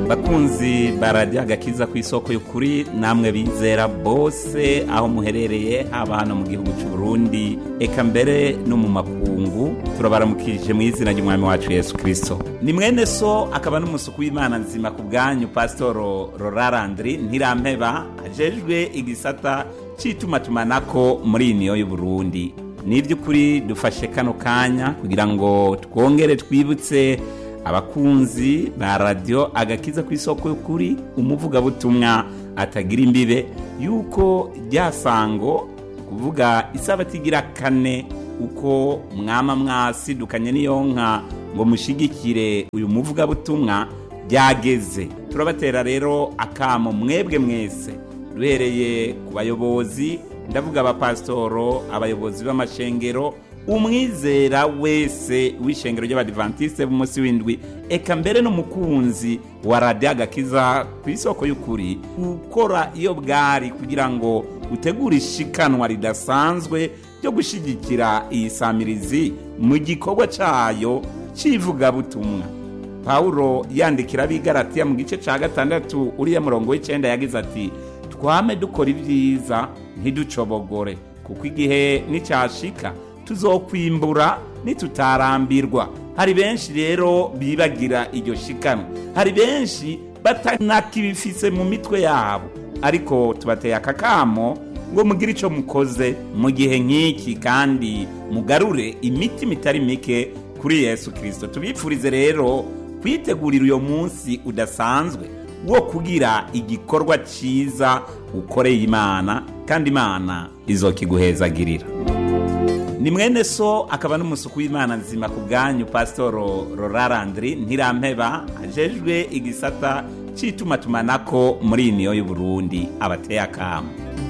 bakunzi barajya agakiza ku isoko y'ukuri namwe bizera bose aho muherereye haba hano mu gihugu cy'u Burundi eka mbere no mu makungu turabaramukije mu izina ry'umwami wacu Yesu Kristo ni mwene so akaba n'umusuku w'Imana nzima ku bwanyu Pasitoro Rorarandri Ntirampeba ajejwe igisata cy'itumatumanako muri iyi niyo y'u Burundi ni iby'ukuri dufashe kano kanya kugira ngo twongere twibutse abakunzi ba radiyo agakiza ku isoko y'ukuri umuvugabutumwa atagira imbibe yuko ryasango kuvuga isabati igira kane uko mwama mwasidukanye n'iyo nka ngo mushigikire uyu muvugabutumwa byageze turabatera rero akamo mwebwe mwese duhereye ku bayobozi ndavuga abapasitoro abayobozi b'amashengero umwizera wese w'ishengero ry'abadivantisite b'umunsi w'indwi eka mbere n'umukunzi wa radiyo agakiza ku isoko y'ukuri gukora iyo bwari kugira ngo utegure ishikanwa ridasanzwe ryo gushyigikira iyi samirizi mu gikorwa cyayo cy'ivugabutumwa pawulo yandikira abigaratiya mu gice cya gatandatu uriya murongo w'icyenda yagize ati twame dukora ibyiza ntiducobogore kuko igihe n'icyashika tuzokwimbura nitutarambirwa hari benshi rero bibagira iryo shikanwa hari benshi batanakibifise mu mitwe yabo ariko tubateye akakamo ngo mugire icyo mukoze mu gihe nk'iki kandi mugarure imitima itari mike kuri yesu kirisito tubifurize rero kwitegurira uyo munsi udasanzwe wo kugira igikorwa cyiza ukoreye imana kandi imana izokiguhezagirira ni mwene so akaba n'umusuku w'imana nzima ku bwanyu pasitoro rorarandri ntirampeba ajejwe igisata cy'itumatumanako muri iyi niyo y'u Burundi abateye akamu